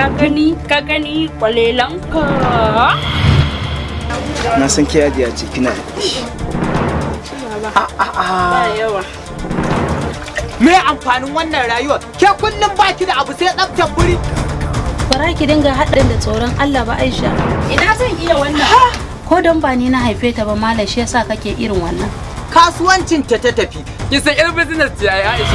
ka gani ka gani kwalelanka na san ke ajiya ce kina ba yawa Me amfanin wannan rayuwar? Ke kullum baki da abu sai tsaftar buri. Bara ki dinga haɗin da tsoron Allah ba Aisha. ina zan iya wannan Ko don ba ni na haife ta ba malam shi yasa kake irin wannan. Kasuwancin ta ta tafi. kin san irin business ce ai Aisha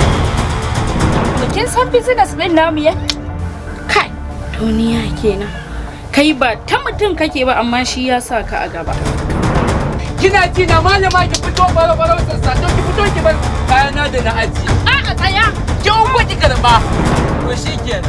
kin san business din namu ya kai duniya kenan kai ba ta mutum kake ba amma shi ya sa ka a gaba kina ji na malama ki fito baro baro sassa to ki fito ki bar kayana da na aji a a tsaya ki ungo ki karba to shikenan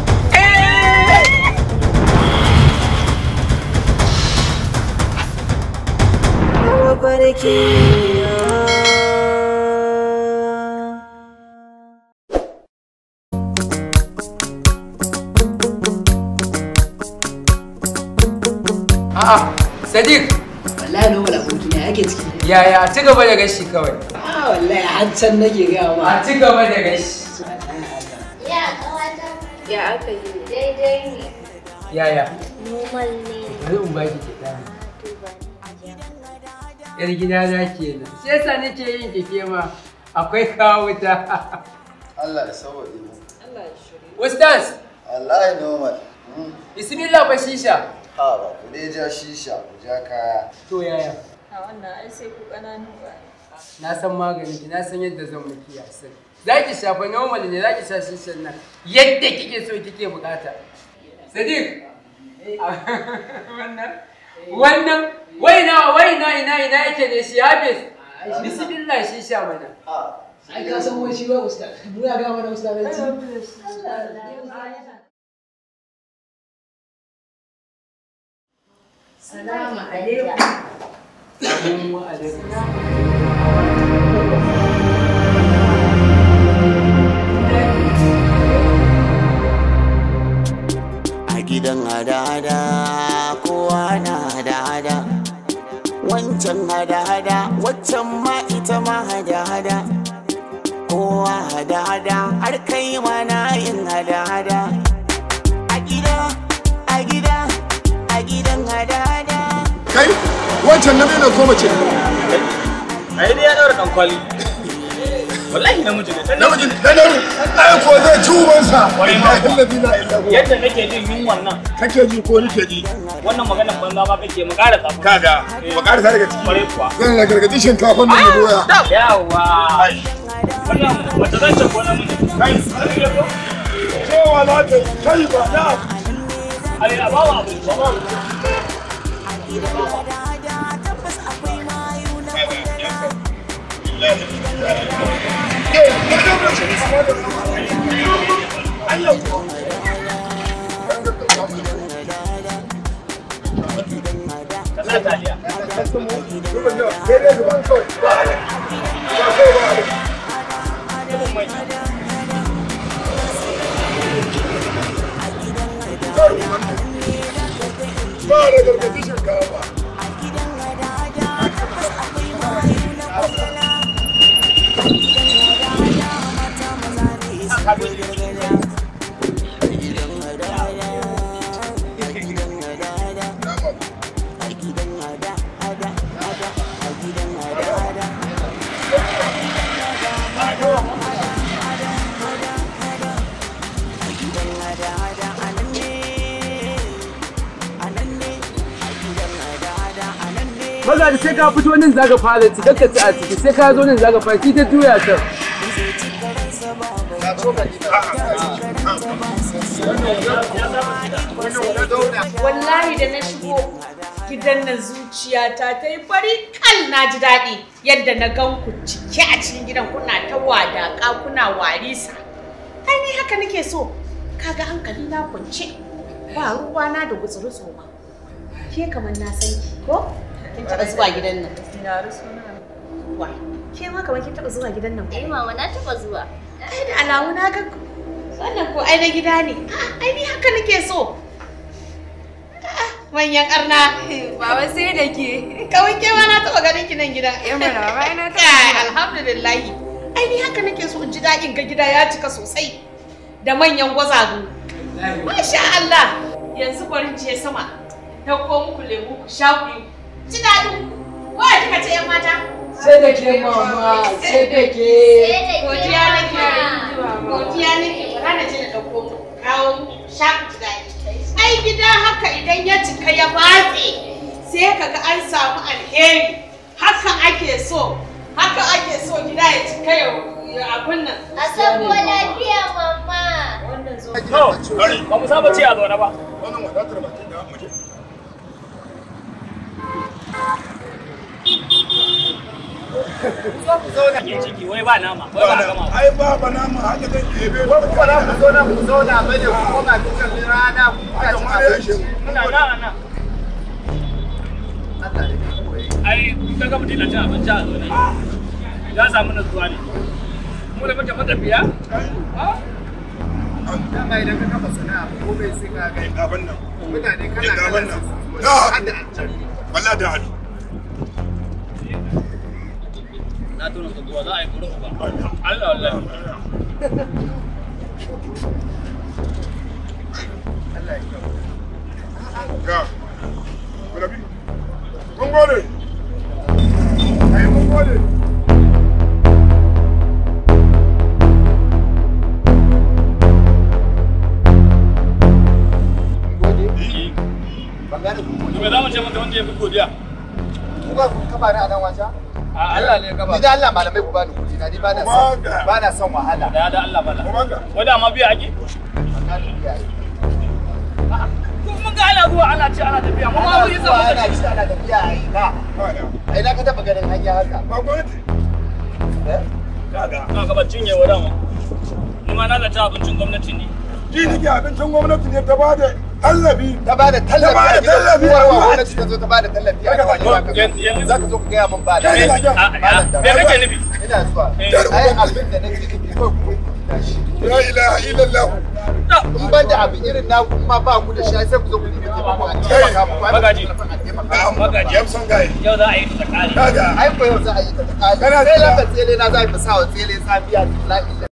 A'a, Sadiq, wallahi no wala aboki ne yake ciki yaya ci gaba da gashi kawai. ah wallahi har can nake ga ma A ci gaba da gashi. Ya kawata ya aka yi daidai ne. Yaya? Normal ne. Bari in baki kiɗa. Yar gida na kenan. Shi yasa nake yin kike ma akwai kawo wuta. Allah da saboda mu. Ustaz, Wallahi normal. Hmm. bismillah ba shisha. Ha ba ku dai ja shisha ku ja kaya. To yaya? a wannan ai sai ku kananu ba Na san maganin ki, na san yadda zan miki yasin. Za ki shafa normal ne, za ki sha shishan nan yadda kike so kike bukata. Sadiq, wannan, wannan, wai na, wai na ina ina yake ne shi Hafiz. Bismillah shisha mana. Ha. ai ka san wani shi ba ustaz mu ya ga mana ustazanci salamu alaikum Assalamu alaikum. a gidan hada-hada kowa na hada-hada wancan hada-hada waccan ma ita ma hada-hada kowa hada-hada har kai ma na yin hada-hada a gida a gida a gidan hada-hada kai wancan na ne ko mace ai dai ya daura dan kwali wallahi namiji ne dan namiji ne dan naru ai ko zai ci ubansa Kwarai ma kuwa. wallahi la ilaha illa yadda nake jin yunwan nan kake ji ko nake ji wannan maganar banza ma kake mu ƙara tsafa kaga ba ƙara sa daga ciki kwarai kuwa zan na gargaɗi shinkafan nan da doya yawa wannan mace zan ce ko namiji kai cewa na ta kai ba na ai a bawa abu ba ba ka sa taliya ba da gargaɗi shinkafa Maza da sai ka fito nan zaka fara ci kakka ci a ciki sai ka zo nan zaka fara ci ta juya ta. wallahi da na shigo gidan nan zuciyata ta yi fari kal na ji daɗi yadda na gan ku cike a cikin gidan kuna ta wadaƙa kuna warisa ai ni haka nake so kaga hankali na kwance ba ruwa na da gutsuru tsoma ke kamar na san ki ko kin taɓa zuwa gidan nan wa ke ma kamar kin taɓa zuwa gidan nan ko Eh mama na taba zuwa. ai da alamu na ga ku wannan ko ai na gida ne Ah, ai ni haka nake so Ah, manyan arna baba sai da ke kawai ke ma na taɓa ganin ki nan gidan Eh, mana, baba, ai na taɓa Kai, zuwa. alhamdulillahi ai ni haka nake so in ji daɗin ga gida ya cika sosai da manyan gwazagu Masha Allah. Yanzu bari in je sama. Dauko muku lemu ku sha ku yi. Ci daɗin ku. Wa kika ce yan mata? Sai da ke mama, sai da ke. Godiya nake. Godiya nake. Bara na je na dauko muku. Kawo muku sha ku ci daɗi. Ai gida haka idan ya cika ya batse sai kaga an samu alheri. Haka ake so. Haka ake so gida ya cika ya abun nan. A sabo lafiya mama. To, ba mu saba ce a zaune ba. Wannan wadatar bakin da mu je. Ke ciki wai ba nama, wai ba gama. Ai ba ba nama haka zan ɗebe. Ko kuma za ku zo nan ku zauna ba ne ku koma dukkan rana ku kuka ci abinci. Muna nan a nan. Ai, ka ga mutum na cin abinci a zaune. Ya samu nutsuwa ne. Mu da muke matafiya? Dama idan ka kafa sana'a ko bai sai ka ga Abin nan. mutane kana Abin kallon nan. su. Da Hadda haɗu. Wallahi da haɗu. Na tuna tsakuwa za a yi kuri uba. Allah wallahi. Ga. Kulabi. Mun gode. Ai mun gode. Ban gane ku To me za mu ce mata wanda ya fi godiya? ku ba ku kafa ni a nan wasa. A Allah ne ka ba. Ni da Allah malamai ku bani kuɗi na ni ba na son ba na son wahala. Da da Allah bala. Kuma ga. Wanda ma biya ake? Ko mun ga ana zuwa ana ce ana tafiya. Mu ma Ana mun yi zuwa zama ana ci ana tafiya a ina. A ina ka taɓa ganin hanya haka. Ba gwamnati. Kaga. Ka ga ban cinye wa dama. Ni ma na zata abincin gwamnati ne. Ji nake abincin gwamnati ne ta bada tallafi. Ta bada tallafi Ta bada a gidan tallafi. uwar wa gwamnati ta zo ta bada tallafi a Haka gidan ba. wa Za ka zo ka gaya min ba da. Kai ina jan. Me kake nufi? Ina zuwa. Ai abin da nake nufi ko ku tashi. La ilaha illallah. In ban da abin irin na kuma ba ku da shi sai ku zo ku nemi taimako a taimaka muku. Ai, Magaji. a taimaka muku. Magaji. Yamson gaye. Yau za a yi ta kare. Kaga. Ai ko yau za a yi ta ta Kana Sai jira. lamba tsele na za a yi fasawa tsele tsafiya la ilaha